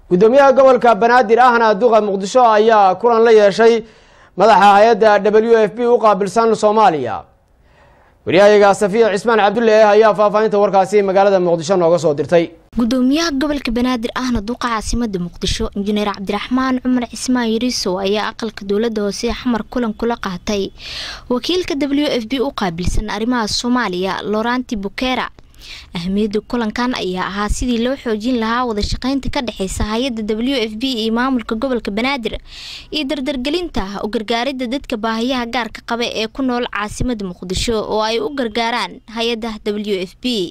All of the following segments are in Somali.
gudoomiyaha gobolka banaadir ahna duqa muqdisho ayaa kulan la yeeshay madaxa hay-adda w f b u qaabilsan soomaaliya waryahayaga safiya cismaan cabdulle ayaa faahfaahinta warkaasi magaalada muqdisho nooga soo dirtay gudoomiyaha gobolka banaadir ahna duqa caasimada muqdisho injineer cabdiraxmaan cumar cismaan yariisow ayaa aqalka dowlada hoose xamar kulan kula qaatay wakiilka w f b u qaabilsan arrimaha soomaaliya loranti bukera ahmiyadda kulankan ayaa ahaa sidii loo xoojin lahaa wada shaqeynta ka dhexeysa hay-adda w f b iyo maamulka gobolka banaadir iyo dardargelinta u gargaaridda dadka baahiyaha gaarka qaba ee ku nool caasimada muqdisho oo ay u gargaaraan hay-adda w f b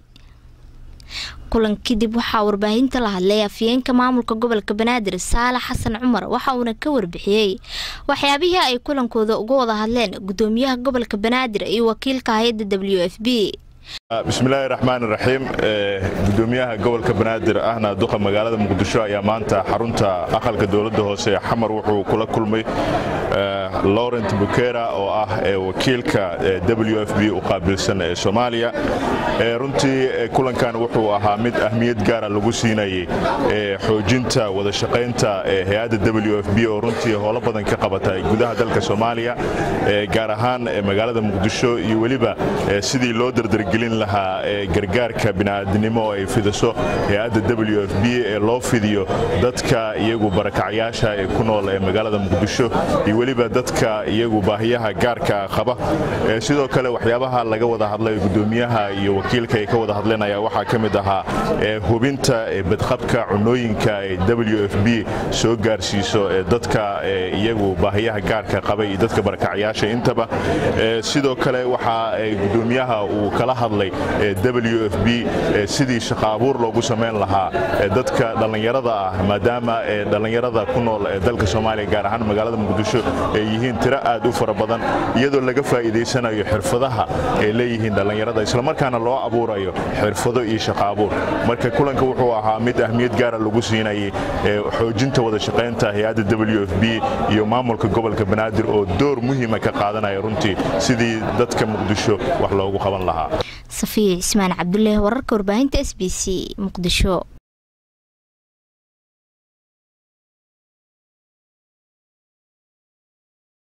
kulan kadib waxaa warbaahinta la hadlay afyeenka maamulka gobolka banaadir saalax xasan cumar waxa uuna ka warbixiyey waxyaabihii ay kulankooda uga wada hadleen gudoomiyaha gobolka banaadir iyo wakiilka hay-adda w f b bismillaahi raxmaan raxiim gudoomiyaha gobolka banaadir ahna duqa magaalada muqdisho ayaa maanta xarunta aqalka dowladda hoose ee xamar wuxuu kula kulmay laurent bukera oo ah wakiilka w f b u qaabilsan ee soomaaliya runtii kulankan wuxuu ahaa mid ahmiyad gaara lagu siinayay xoojinta wada shaqaynta hay-adda w f b oo runtii howlo badan ka qabata gudaha dalka soomaaliya gaar ahaan magaalada muqdisho iyo weliba sidii loo dardargelin lahaa gargaarka bini'aadinimo oo ay fidiso hay-adda w f b ee loo fidiyo dadka iyagu barakacyaasha ee ku nool ee magaalada muqdisho iyo weliba dadka iyagu baahiyaha gaarka qaba sidoo kale waxyaabaha laga wada hadlay gudoomiyaha iyo wakiilka ay ka wada hadleen ayaa waxaa ka mid ahaa hubinta badqabka cunooyinka ee w f b soo gaarsiiso dadka iyagu baahiyaha gaarka qaba iyo dadka barakacyaasha intaba sidoo kale waxaa gudoomiyaha uu kala hadlay w f b sidii shaqo abuur loogu samayn lahaa dadka dhallinyarada ah maadaama dhallinyarada ku nool ee dalka soomaaliya gaar ahaan magaalada muqdisho ay yihiin tiro aad u fara badan iyadoo laga faa'iidaysanayo xirfadaha ay leeyihiin dhallinyarada islamarkaana loo abuurayo xirfado iyo shaqo abuur marka kulanka wuxuu ahaa mid ahmiyad gaara lagu siinayay xoojinta wada shaqaynta hay-adda w f b iyo maamulka gobolka banaadir oo door muhiima ka qaadanaya runtii sidii dadka muqdisho wax loogu qaban lahaa safiya cismaan cabdulle wararka warbaahinta s b c muqdisho